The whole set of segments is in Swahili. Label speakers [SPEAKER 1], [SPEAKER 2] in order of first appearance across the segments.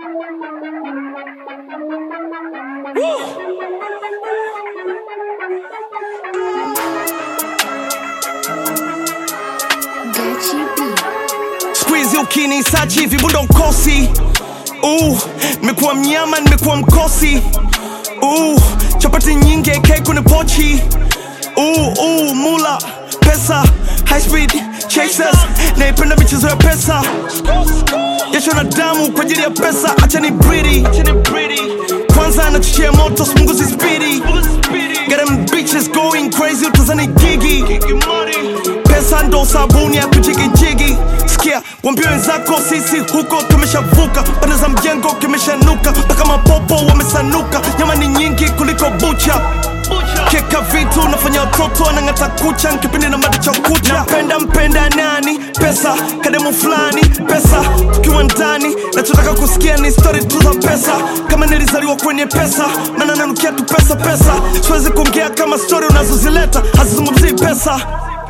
[SPEAKER 1] Squeeze ukini sachi vibundo mkosi uh, nimekuwa mnyama nimekuwa mkosi uh, chapati nyingi AK kwenye pochi uh, uh, mula pesa high speed chasers naipenda michezo ya pesa jasho na damu kwa ajili ya pesa acha ni bridi kwanza anachochea moto smunguzi spidi Got them bitches going crazy utazani gigi pesa ndo sabuni ya kujigijigi sikia wambie wenzako sisi huko tumeshavuka pande za mjengo kimeshanuka mpaka mapopo wamesanuka nyama ni nyingi kuliko bucha keka vitu nafanya watoto wanang'ata kucha nkipindi na mada cha kucha napenda mpenda nani pesa kademu fulani pesa tukiwa ndani nachotaka kusikia ni stori tu za pesa kama nilizaliwa kwenye pesa maana nanukia tu pesa pesa siwezi kuongea kama stori unazozileta hazizungumzii pesa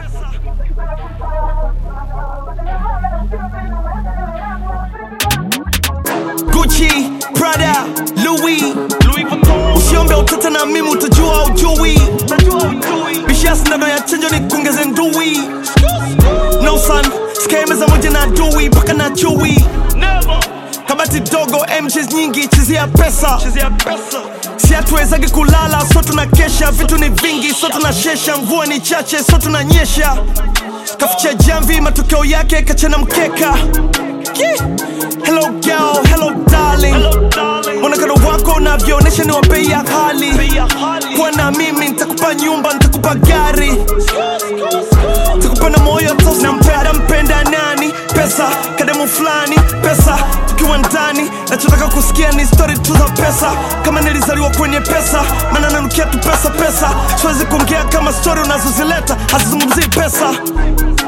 [SPEAKER 1] Gucci, Prada, Louis, Louis Vuitton. Usiombe utata na mimi utajua ujui. Bishas nado ya chenjo ni kuongeze ndui. No son, skemeza moja na dui mpaka na chui. Kabati dogo, MJs nyingi, chezea pesa. Si hatuwezagi kulala, so tunakesha. Vitu ni vingi, so tunashesha. Mvua ni chache, so tunanyesha. Kaficha jamvi, matokeo yake kachana mkeka. Yeah. Hello girl, hello darling. Mwonekano wako unavyoonyesha ni wa bei ya hali. Kuwa na mimi nitakupa nyumba, nitakupa gari, nitakupa na moyo tosi. Nampenda mpenda nani? Pesa, kademu fulani, pesa, tukiwa ndani. Nachotaka kusikia ni story tu za pesa, kama nilizaliwa kwenye pesa, maana nanukia tu pesa pesa. Siwezi kuongea kama story unazozileta hazizungumzii pesa.